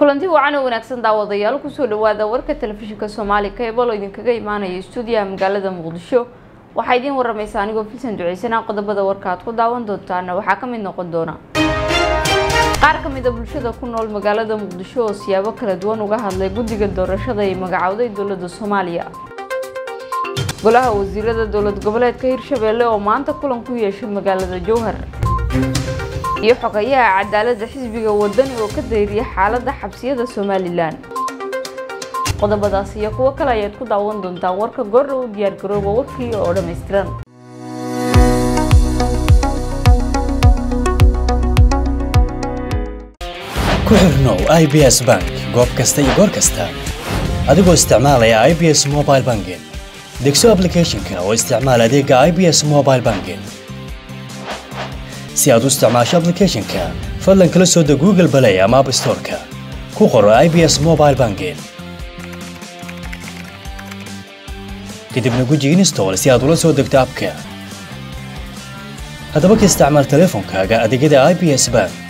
kulanti wacan oo wanaagsan daawadayaal kusoo dhawaada warka telefishinka soomaali cable oo idinkaga imaanaya stuudiyaha magaalada muqdisho waxaa idiin waramaysa anigoo filsan duceysana qodobada warka aad ku daawan doontaana waxaa ka mid noqon doona qaar ka mid a bulshada ku nool magaalada muqdisho oo siyaabo kala duwan uga hadlay guddiga doorashada ay magacowday dowladda soomaaliya golaha wasiirada dowlad goboleedka hirshabeelle oo maanta kulan ku yeeshay magaalada jowhar iyo xogayaha cadaaladda xisbiga wadani oo ka dayriyay xaaladda xabsiyada somalilan qodobadaas iyo kuwo kale ayaad ku daawan doontaan warka goordha u diyaar garooba warkii oo dhammaystiran ku xirnow i b s bank goob kasta iyo goor kasta adigoo isticmaalaya i b s mobile banking degso aplicathonka oo isticmaal adeega i b s mobile banking si aad u isticmaasho aplicathonka fadlan kala soo deg google balay ama app storeka ku qoro i b s mobile banking kadibna guji install si aad ula soo degto abka haddaba ka isticmaal teleefonkaaga adeegyada i b s bank